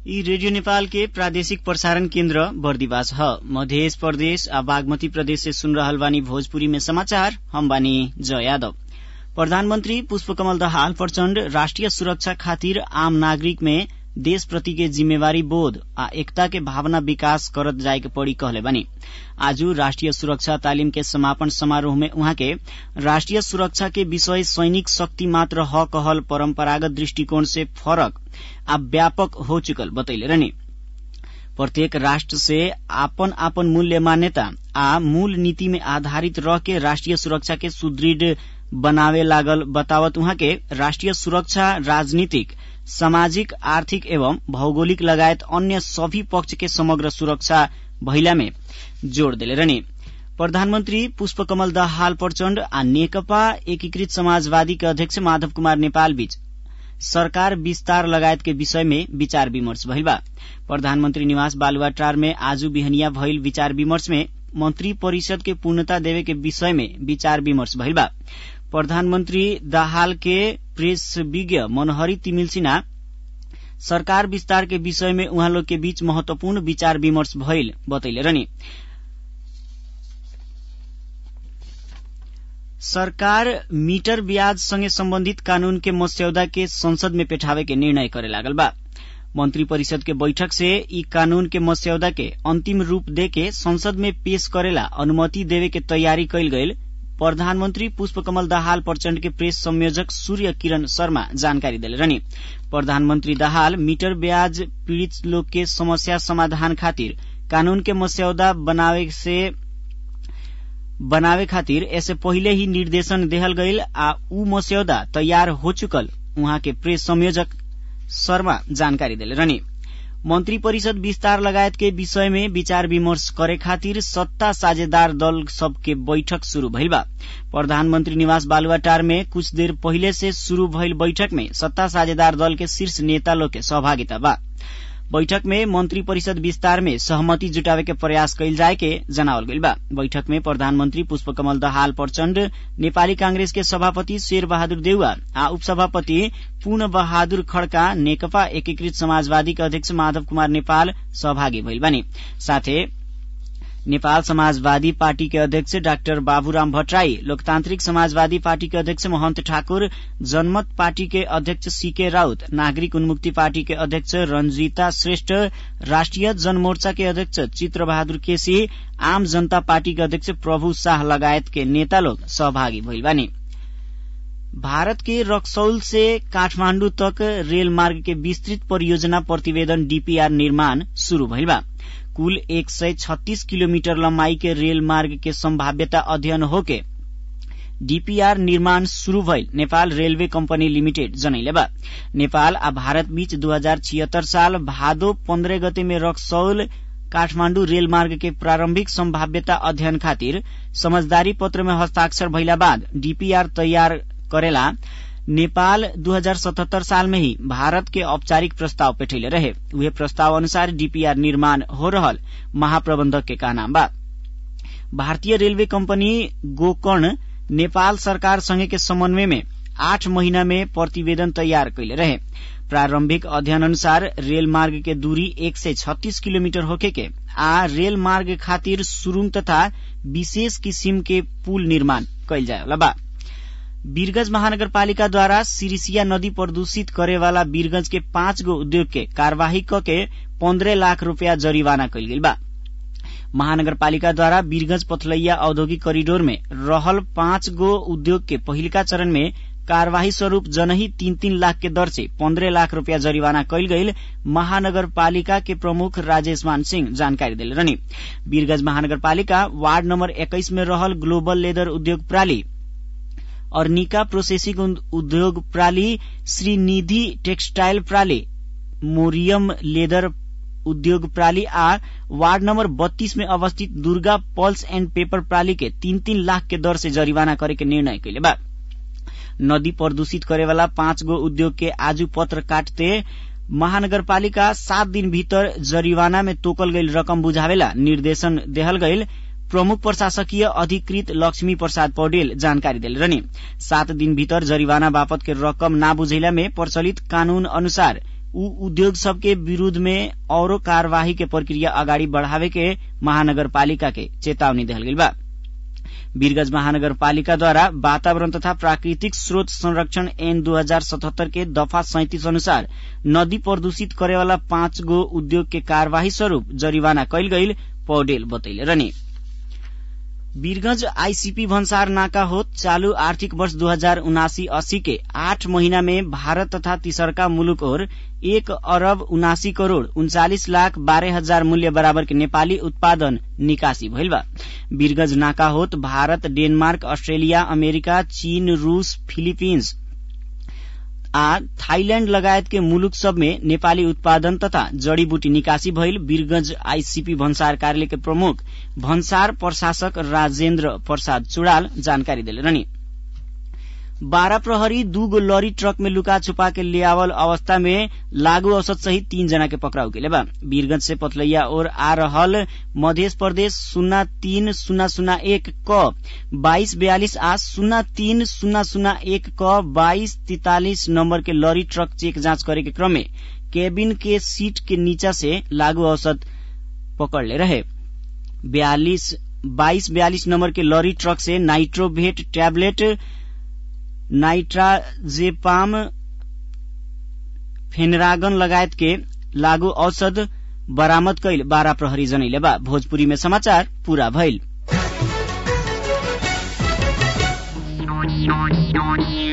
यी रेडियो नेपाल के प्रादेशिक प्रसारण केन्द्र बर्दिवास ह मध्य प्रदेश आ बागमती प्रदेश से सुन रहल बानी भोजपुरी में समाचार हम बानी जय यादव प्रधानमन्त्री पुष्पकमल दाहाल प्रचण्ड राष्ट्रिय सुरक्षा खातिर आम नागरिक में देश प्रति के जिम्मेवारी बोध आ एकता के भावना विकास करत जाए के पड़ी कहले बानी आज राष्ट्रिय सुरक्षा तालिम के समापन समारोह में उहाँ के राष्ट्रिय सुरक्षा के विषय सैनिक शक्ति मात्र ह कहल परम्परागत दृष्टिकोण से फरक आ व्यापक हो चुकल बतैले रहनी प्रत्येक राष्ट्र से आपन आपन मूल्य मान्यता आ मूल नीति में आधारित रह के राष्ट्रिय सुरक्षा के सुदृढ़ बनावे लागल बतावत उहाँ के राष्ट्रिय सुरक्षा राजनीतिक सामाजिक आर्थिक एवं भौगोलिक लगायत अन्य सभी पक्ष के समग्र सुरक्षा भइला में जोड़ देले रहनी प्रधानमन्त्री पुष्पकमल दाहाल प्रचण्ड आ नेकपा एकीकृत समाजवादी के अध्यक्ष माधव कुमार नेपाल बीच सरकार विस्तार लगायत के विषय में विचार विमर्श भइल बा प्रधानमन्त्री निवास बालुवाटार में आज बिहनिया भइल विचार विमर्श में मंत्री परिषद के पूर्णता देवे के विषय में विचार विमर्श भइल बा प्रधानमन्त्री दाहाल के प्रेस विज्ञ मनोहरी तिमिल सिन्हा सरकार विस्तार के विषय में उहाँ लोग के बीच महत्वपूर्ण विचार विमर्श भइल बतैले रहनी सरकार मीटर ब्याज संगे सम्बन्धित कानून के मस्यौदा के संसद में पेठावे के निर्णय करे लागल बा मंत्री परिषद के बैठक से ई कानून के मस्यौदा के अंतिम रूप देके संसद में पेश करेला अनुमति देवे के तैयारी कैल गईल प्रधानमन्त्री पुष्पकमल दाहाल प्रचण्ड के प्रेस संयोजक सूर्य किरण शर्मा जानकारी देले रहनी प्रधानमन्त्री दाहाल मीटर ब्याज पीड़ित लोग के समस्या समाधान खातिर कानून के मस्यौदा बनावे से बनावे खातिर ऐसे पहिले ही निर्देशन देहल गईल आ ऊ मस्यौदा तैयार हो चुकल उहाँ के प्रेस संयोजक शर्मा जानकारी देले रहनी मंत्री परिषद विस्तार लगायत के विषय में विचार विमर्श करे खातिर सत्ता साझेदार दल सबके बैठक शुरू भइल बा प्रधानमन्त्री निवास बालुवाटार में कुछ देर पहिले से शुरू भइल बैठक में सत्ता साझेदार दल के शीर्ष नेता लोग के सहभागिता बा बैठक में मंत्री परिषद विस्तार में सहमति जुटावे के प्रयास कैल जाए के जनावल गइल बा बैठक में प्रधानमन्त्री पुष्पकमल दहाल प्रचण्ड नेपाली कांग्रेस के सभापति शेर बहादुर देउवा आ उपसभापति पूर्ण बहादुर खड्का नेकपा एकीकृत समाजवादी के अध्यक्ष माधव कुमार नेपाल सहभागी भइल बानी साथै नेपाल समाजवादी पार्टी के अध्यक्ष डाक्टर बाबुराम भट्टराई लोकतान्त्रिक समाजवादी पार्टी के अध्यक्ष महन्त ठाकुर जनमत पार्टी के अध्यक्ष सीके राउत नागरिक उन्मुक्ति पार्टी के अध्यक्ष रंजीता श्रेष्ठ राष्ट्रिय जनमोर्चा के अध्यक्ष चित्र बहादुर केसी आम जनता पार्टी के अध्यक्ष प्रभु शाह लगायत के नेता लोग सहभागी भइल बानी भारत के रक्सौल से काठमाण्डु तक रेल मार्ग के विस्तृत परियोजना प्रतिवेदन डीपीआर निर्माण शुरू भइल बा कुल एक सय छत्तीस किलोमीटर लम्बाई के रेल मार्ग के संभाव्यता अध्ययन होके डीपीआर निर्माण शुरू भइल नेपाल रेलवे कम्पनी लिमिटेड जनैले बा नेपाल आ भारत बीच दू हजार छिहत्तर साल भादो पन्ध्र गते में रक्सौल काठमाण्डु रेल मार्ग के प्रारम्भिक संभाव्यता अध्ययन खातिर समझदारी पत्र में हस्ताक्षर भइला बाद डीपीआर तयार करेला नेपाल 2077 साल में ही भारत के औपचारिक प्रस्ताव पेठैले रहे उहे प्रस्ताव अनुसार डीपीआर निर्माण हो रहल महाप्रबंधक के कहना बा भारतीय रेलवे कंपनी गोकर्ण नेपाल सरकार संगे के समन्वय में आठ महीना में प्रतिवेदन तैयार कैले रहे प्रारंभिक अध्ययन अनुसार रेल मार्ग के दूरी एक सय छत्तीस किलोमीटर होके के आ रेल मार्ग खातिर सुरुङ तथा विशेष किसिम के पुल निर्माण कैल जाए बा वीरगंज महानगरपालिकाद्वारा सिरिसिया नदी प्रदूषित करेवाला वीरगंज के पाँच गो उद्योग के कार्यवाही क के पन्द्रह लाख रूपियाँ जरिवाना कैल गेल बा महानगरपालिकाद्वारा वीरगंज पथलैया औद्योगिक करिडोर में रहल पाँच गो उद्योग के पहिलका चरण में कार्यवाही स्वरूप जनही तीन तीन लाख के दर से पन्द्रह लाख रूपियाँ जरिवाना कैल गईल महानगरपालिका के प्रमुख राजेश मान सिंह जानकारी दिले रहनी वीरगंज महानगरपालिका वार्ड नम्बर एक्काइस में रहल ग्लोबल लेदर उद्योग प्राली अर्निका प्रोसेसिंग उद्योग प्राली श्रीनिधि टेक्सटाइल प्राली मोरियम लेदर उद्योग प्राली आ वार्ड नम्बर बत्तीस में अवस्थित दुर्गा पल्स एण्ड पेपर प्राली के तीन तीन लाख के दर से जरिवाना करे के निर्णय कैले बा नदी प्रदूषित करेवाला पाँच गो उद्योग के आजू पत्र काटते महानगरपालिका सात दिन भीतर जरिवाना में तोकल गईल रकम बुझावेला निर्देशन देहल गईल प्रमुख प्रशासकीय अधिकृत लक्ष्मी प्रसाद पौडेल जानकारी दिल रहनी सात दिन भीतर जरिवाना बापत के रकम ना बुझैला में प्रचलित कानून अनुसार उ उद्योग सबके विरूद्ध में औरो कार्यवाही के प्रक्रिया अगाडि बढ़ावे के महानगरपालिका के चेतावनी दिहल गइल बा वीरगंज महानगरपालिकाद्वारा वातावरण तथा प्राकृतिक स्रोत संरक्षण एन दू हजार सतहत्तर के दफा सैतिस अनुसार नदी प्रदूषित करेवाला पाँच गो उद्योग के कार्यवाही स्वरूप जरिवाना कैल गईल पौडेल बतैले रहने वीरगंज आईसीपी भन्सार नाका होत चालू आर्थिक वर्ष दो हजार उनासी अस्सी के आठ महीना में भारत तथा तीसरका मुलुक और एक अरब उनासी करोड़ उन्चालिस लाख बारह हजार मूल्य बराबर के नेपाली उत्पादन निकासी भइल बा वीरगंज नाका होत भारत डेनमार्क अस्ट्रेलिया अमेरिका चीन रूस फिलिपिन्स आ थाईलैण्ड लगायत के मुलुक सब में नेपाली उत्पादन तथा जड़ीबूटी निकासी भइल वीरगंज आईसीपी भन्सार कार्यालय के प्रमुख भन्सार प्रशासक राजेन्द्र प्रसाद चुड़ाल जानकारी दिले रहनी बारह प्रहरी दू गो लॉरी ट्रक में लुका छुपा के लियावल अवस्था में लागू औसत सहित तीन जना के पकड़ाउ के बा वीरगंज से पथलैया और आ रहल मध्य प्रदेश शून्य तीन शून्य शून्य एक क बाईस बयालीस आ शून्य तीन शून्य शून्य एक क बाईस तितालीस नंबर के लॉरी ट्रक चेक जांच करे के क्रम में केबिन के सीट के नीचा से लागू औसत पकड़ ले रहे बयालीस बाईस बयालीस नंबर के लॉरी ट्रक से नाइट्रोभेट टैबलेट नाइट्राजेपाम फेनरागन लगायत के लागू औषध बरामद कैल बारह प्रहरी जनैले बा भोजपुरी में समाचार पूरा भइल